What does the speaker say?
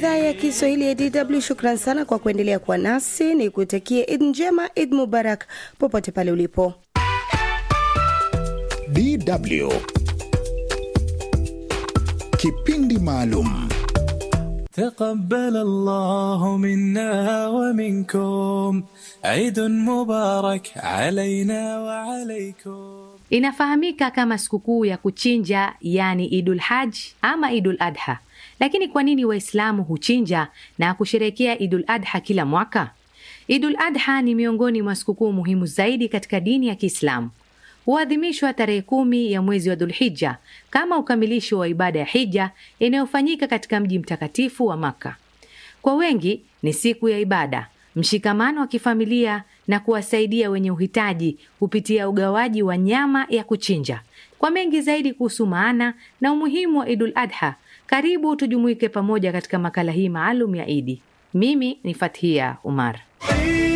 idhaa ya Kiswahili ya DW. Shukran sana kwa kuendelea kuwa nasi, ni kutakie Id njema, Id Mubarak popote pale ulipo. DW kipindi maalum. تقبل الله منا ومنكم عيد مبارك علينا وعليكم Inafahamika kama sikukuu ya kuchinja, yani Idul Haj ama Idul Adha. Lakini kwa nini Waislamu huchinja na kusherekea Idul Adha kila mwaka? Idul Adha ni miongoni mwa sikukuu muhimu zaidi katika dini ya Kiislamu. Huadhimishwa tarehe kumi ya mwezi wa Dhulhija kama ukamilisho wa ibada ya hija inayofanyika katika mji mtakatifu wa Makka. Kwa wengi ni siku ya ibada, mshikamano wa kifamilia na kuwasaidia wenye uhitaji kupitia ugawaji wa nyama ya kuchinja. Kwa mengi zaidi kuhusu maana na umuhimu wa Idul Adha, karibu tujumuike pamoja katika makala hii maalum ya Idi. Mimi ni Fathia Umar.